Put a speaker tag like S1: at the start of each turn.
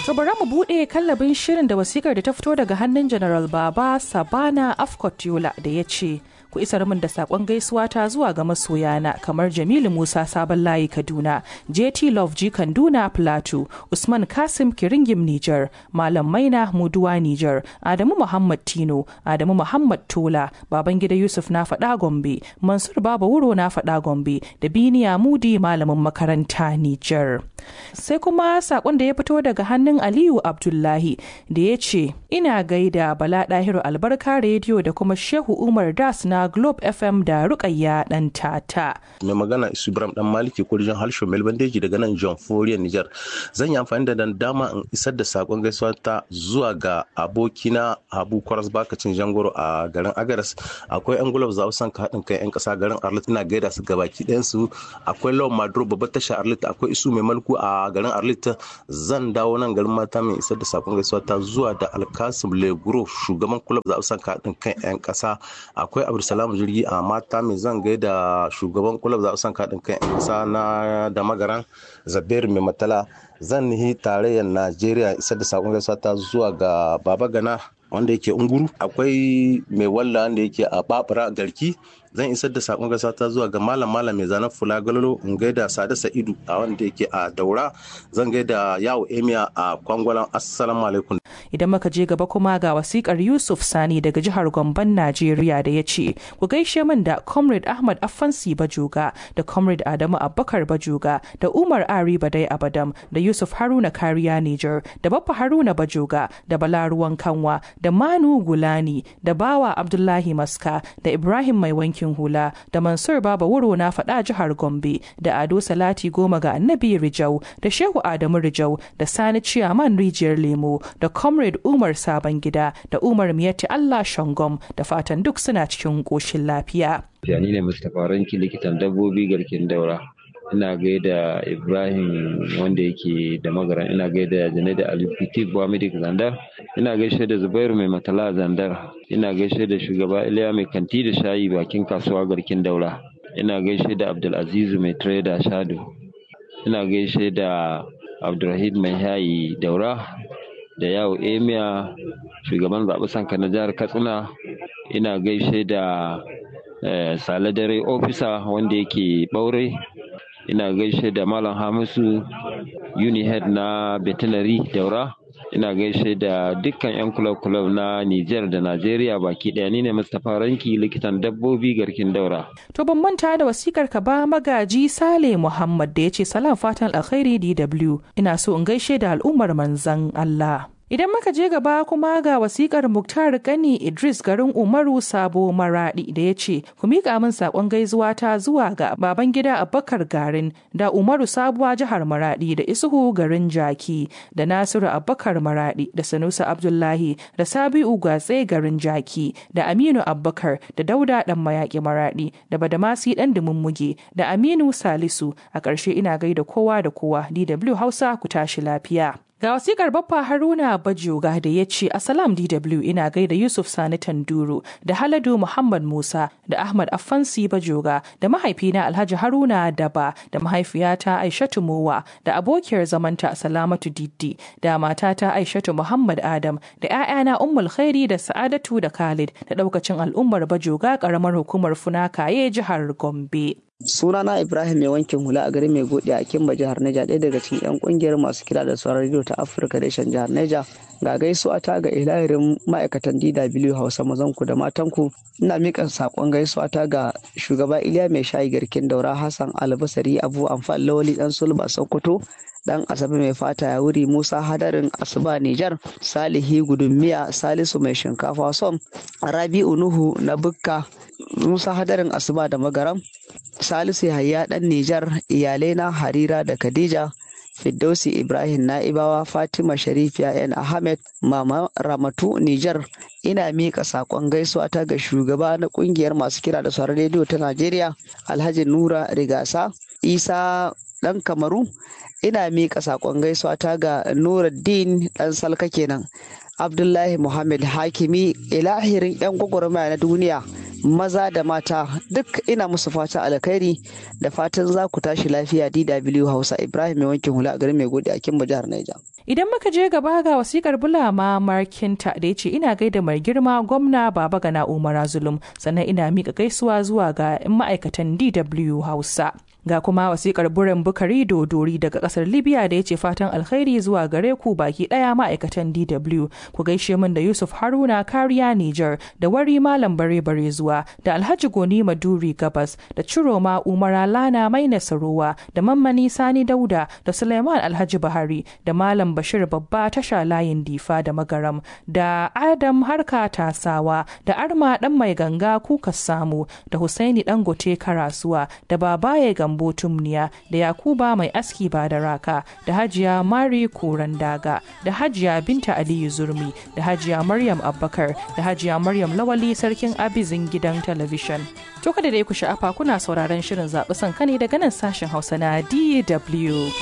S1: To bari mu buɗe kallabin shirin da wasikar da ta fito daga hannun General Baba Sabana Afkot Yola da ya ce, ku isar min da sakon gaisuwa ta zuwa ga masoyana kamar Jamilu Musa Sabon Layi Kaduna, JT Love G Kanduna Plateau, Usman Kasim Kiringim Niger, Malam Maina Muduwa Niger, Adamu Muhammad Tino, Adamu Muhammad Tola, Babangida Yusuf na faɗa Gombe, Mansur Baba Wuro na faɗa Gombe, da Biniya Mudi malamin makaranta Niger. Sai kuma sakon da ya fito daga hannun Aliyu Abdullahi da ya ce, Ina gaida Bala Ɗahiru Albarka Rediyo da kuma Shehu Umar Das na Globe FM da Rukayya dan tata.
S2: Mai magana Isu Ibrahim dan Maliki kurjin harshen Melbandeji daga nan John Foriya Niger. Zan yi amfani da dama in isar da sakon gaisuwa ta zuwa ga abokina Habu Kwaras Bakacin Jangoro a garin Agaras. Akwai yan gulab za san ka haɗin kai yan ƙasa garin Arlit ina gaida su gabaki ɗayan su. Akwai Lawan Maduro babbar tasha Arlit akwai Isu Mai Malku a garin Arlit. Zan dawo nan garin mata mai isar da sakon gaisuwa ta zuwa da Alkasim Leguro shugaban kulab za san ka haɗin kai yan ƙasa. Akwai Abdul salamu jirgi a mata mai zan gaida shugaban kulab za san kaɗin kan ƙasa na da magaran zabir mai matala zan nihi tarayyar najeriya isar da sakon gaisuwa ta zuwa ga baba gana wanda yake unguru akwai mai walla wanda yake a babura garki zan isar da sakon gasa ta zuwa ga malam malam mai zanen fula galolo in gaida sada sa'idu a wanda yake a daura zan gaida yawo emiya a kwangwalan assalamu alaikum
S1: idan muka je gaba kuma ga wasikar yusuf sani daga jihar gomban najeriya da ya ce ku gaishe min da comrade ahmad afansi bajoga da comrade adamu abubakar bajoga da umar ari badai abadam da yusuf haruna kariya niger da baffa haruna bajoga da bala ruwan kanwa da manu gulani da bawa abdullahi maska da ibrahim mai wanki wankin hula da Mansur Baba Wuro na faɗa jihar Gombe da Ado Salati Goma ga Annabi Rijau da Shehu Adamu Rijau da Sani Ciyaman Rijiyar Lemo da Comrade Umar Sabon Gida da Umar Miyatti Allah Shangom da fatan duk suna cikin ƙoshin lafiya.
S3: Yani ne Mustapha Ranki likitan dabbobi garkin daura. ina gaida ibrahim wanda yake da magaran ina gaida da alifiti buwamidik zandar ina gaishe da zubairu mai matala zandar ina gaishe da shugaba iliya mai kanti da shayi bakin kasuwa garkin daura ina gaishe da abdulazizu mai trader shado ina gaishe da abdulrahid mai hayi daura da yawo emia shugaban zaɓe sanka na jihar katsina ina gaishe da sale dare ofisa wanda yake ɓaure ina gaishe da malam hamisu unihead na veterinary daura ina gaishe da dukkan 'yan kulab-kulab na niger da najeriya baki daya ni ne mustapha ranki likitan dabbobi garkin daura
S1: to ban manta da wasikar ka ba magaji sale muhammad da ya ce salam fatan alkhairi dw ina so in gaishe da al'ummar manzan allah Idan muka je gaba kuma ga wasikar Muktar Gani Idris garin Umaru Sabo Maradi da ya ce, Ku miƙa min saƙon gaisuwa ta zuwa ga baban gida Abubakar Garin da Umaru Sabuwa jihar Maradi da Isuhu garin Jaki da Nasiru Abubakar Maradi da Sanusi Abdullahi da Sabi'u Gatse garin Jaki da Aminu Abubakar da Dauda ɗan mayaƙi Maradi da Badamasi ɗan Dumummuge da Aminu Salisu a ƙarshe ina gaida kowa da kowa DW Hausa ku tashi lafiya. Ga wasikar Baffa Haruna Bajoga da ya ce Asalam DW ina gaida Yusuf Sani Tanduru da Haladu Muhammad Musa da Ahmad Afansi Bajoga da mahaifina Alhaji Haruna Daba da mahaifiyata Aishatu Mowa da abokiyar zamanta Salamatu Diddi da matata Aishatu Muhammad Adam da 'ya'yana Ummul Khairi da Sa'adatu da Khalid da ɗaukacin al'ummar Bajoga ƙaramar hukumar Funakaye jihar Gombe.
S4: sunana ibrahim mai wankin hula a garin mai gode a kimba jihar neja ɗaya daga cikin 'yan kungiyar masu kira da sauran rediyo ta afirka reshen jihar neja ga gaisuwa ta ga ilahirin ma'aikatan dw hausa mazanku da matanku ina miƙa saƙon gaisuwa ta ga shugaba iliya mai shayi garkin daura hassan albasari abu amfan lawali dan sulba sokoto dan asabe mai fata ya wuri musa hadarin asuba nijar salihi gudummiya salisu mai shinkafa som rabi'u nuhu na bukka musa hadarin asuba da magaram salisu hayya dan nijar iyalai na harira da khadija Firdausi Ibrahim Na'ibawa Fatima Sharifiya N. Ahmed Mama Ramatu Nijar ina miƙa saƙon gaisuwa ta ga shugaba na ƙungiyar masu kira da sauran rediyo ta Najeriya Alhaji Nura Rigasa Isa ɗan Kamaru ina miƙa saƙon gaisuwa ta ga Nuruddin ɗan Salka kenan Abdullahi Muhammad Hakimi ilahirin 'yan gwagwarmaya na duniya maza da mata duk ina musu fata alkhairi da fatan za ku tashi lafiya DW Hausa Ibrahim mai wankin hula a garin mai gode a Kimba jihar Niger.
S1: Idan muka je gaba ga wasikar bulama markinta da ya ce ina gaida mai girma gwamna baba gana Umar Zulum sannan ina mika gaisuwa zuwa ga ma'aikatan DW Hausa. Ga kuma wasikar buren bukari dodori daga kasar Libya da ya ce fatan alkhairi zuwa gare ku baki daya ma'aikatan DW ku gaishe min da Yusuf Haruna kariya Niger da wari malam bare bare zuwa da Alhaji Goni Maduri Gabas da Ciroma Umara Lana Mai Nasarowa da Mammani Sani Dauda da Suleiman Alhaji Bahari da Malam Bashir Babba tasha layin Difa da Magaram da Adam Harka Tasawa da Arma dan mai ganga kuka samu da Husaini Dangote Karasuwa da Babaye Gambo Tumniya da Yakuba mai aski ba da raka da Hajiya Mari Koran Daga da Hajiya Binta Aliyu Zurmi da Hajiya Maryam Abbakar da Hajiya Maryam Lawali sarkin Abizin gidan talabishin. To kada dai ku sha'afa kuna sauraron shirin zaɓi sanka ne daga nan sashen Hausa na DW.